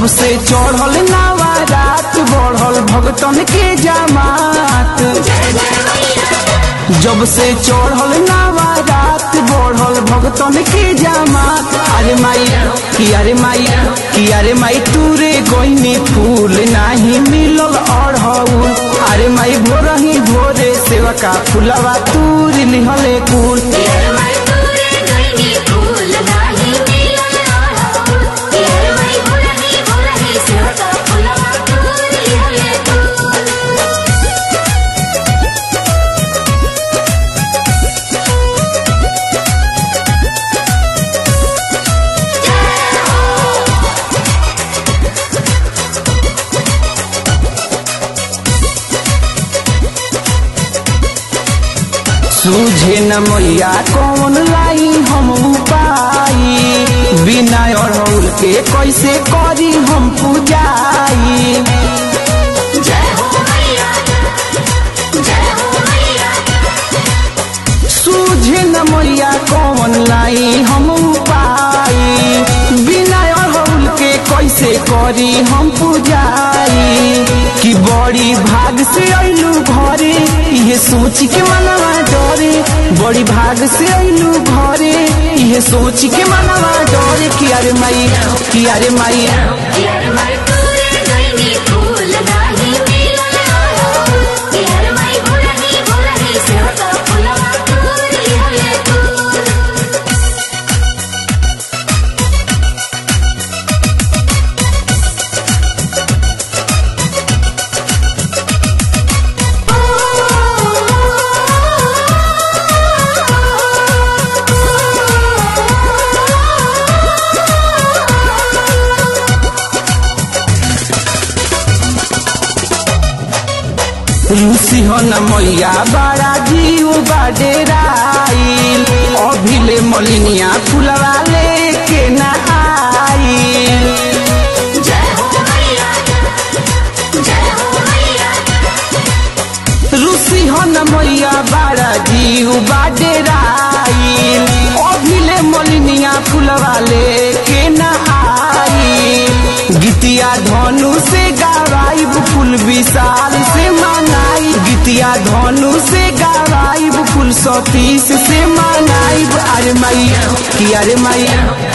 जब से चढ़ल नावा रात बढ़ल भगतन के जमात जब से चढ़ल नावा रात बढ़ल भगतन के जमात अरे माई कि अरे माई कि अरे माई तूरे गईनी फूल नाही मिलल अढ़ौल अरे माई भोरही भोरे सेवा का फुलवा तूर लिहले कुल सूझे न मैया कौन लाई हम उपाई बिना अड़ौल के कैसे करी हम पूजाई सूझे न मैया कौन लाई हम उपाई बिना अड़ौल के कैसे करी हम पूजाई कि बड़ी भाग से अइलू घरे ये सोच के मनवा डरे बड़ी भाग से अइलू घरे ये सोच के मनवा डरे कि अरे माई कि अरे माई रूसी हो न मैया बड़ा जीव बाडेराइल अभिले मलिनिया फुलवा लेके न आइल रूसी हो न मैया बड़ा जीव बाडेराइल अभिले मलिनिया फुलवा लेके न आइल गीतिया धनु से गावाइब फूल विशाल से मनाई गीतिया धनु से गावाइब फूल सतीश से मनाइब अरे माई कि अरे माई